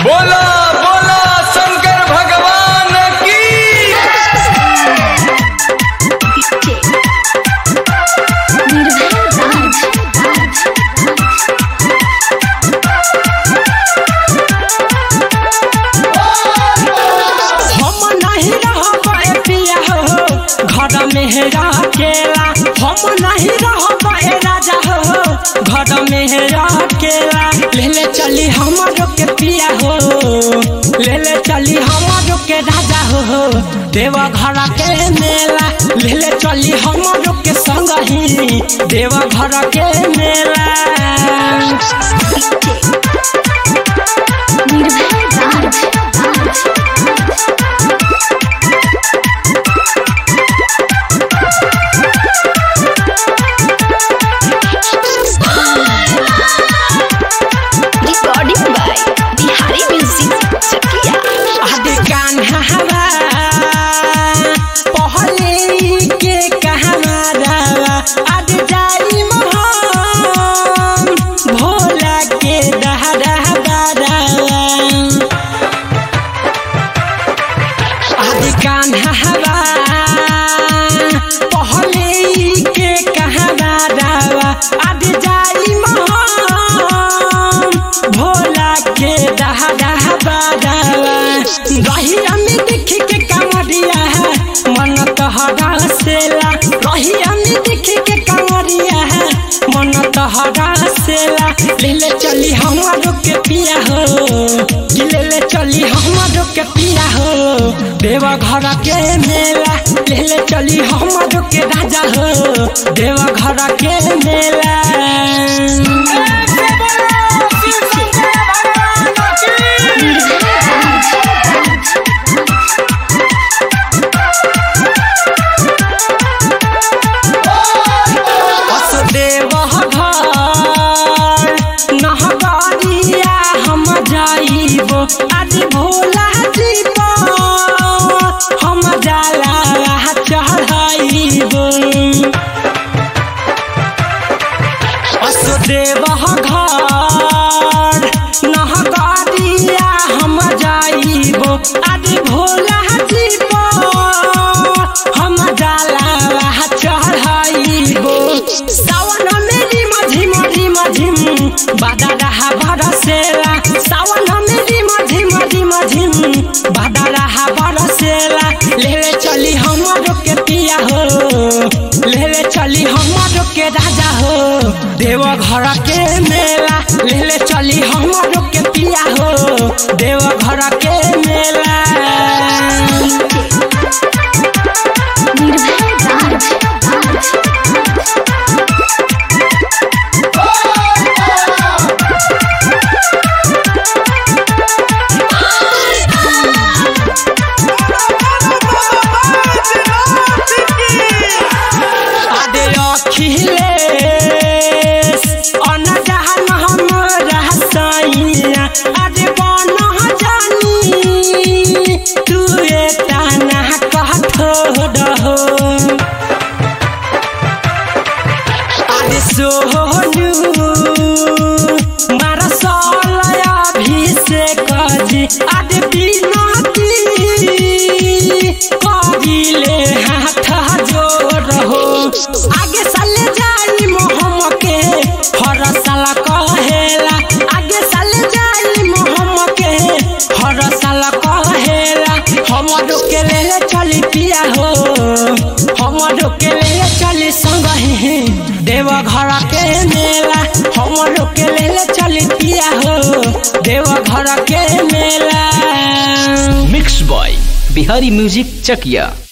बोला बोला शंकर भगवान की हम नहीं रहब पिया हो घर में हेरा केला हम नहीं रहब ए राजा हो घर में हेरा केला ले ले चली हमारो के पिया हो ले ले चली हमारो के राजा हो देवा घर के मेला ले ले चली हमारो के संग ही देवा घर के मेला recording by Bihari music Chakia आदि कान्हा हवा पहले के कहमारा आदि जाई मोहन भोला के दहरा बारा आदि कान्हा हवा पहले के कहमारा आदि जाई मोहन भोला के दहरा बारा रही हमें देख के कांवरिया है मन तहरा सेला रही हमें देख के कांवरिया है मन तहरा सेला ले ले चली हमारो के पिया हो कि ले ले चली हमारो के पिया हो देवा घर के मेला ले ले चली हमारो के राजा हो देवा घर के मेला वसुदेव घर नहबरिया हम जाइबो आज भोला जीब हम जाला चढ़ाइबो वसुदेव घर नहबरिया हम जाइबो आज भोला जीब हम जाला चढ़ाइबो सावन में रिम झिम रिम झिम बादा रहा बरसेला सावन में रिम झिम रिम झिम बादा रहा बरसेला ले ले चली हमारो के पिया हो ले ले चली हमारो के राजा हो देव घर के मेला ले ले चली हमारो के पिया हो देव घर के मेला आदे अखिलेश अनजान हम रहसैया आदे बन जानी तू एता ना कहथो रहो आदे सोनू मारा सलया अभिषेक जी आदे बिनती करिले हाथ जोड़ हो आगे साले जाई मोहम के हर साल कहेला आगे साले जाई मोहम के हर साल कहेला हमरो के ले चली पिया हो हमरो के ले चली संग ही देव घर के मेला हमरो के ले चली पिया हो देव घर के मेला mix by Bihari music Chakiya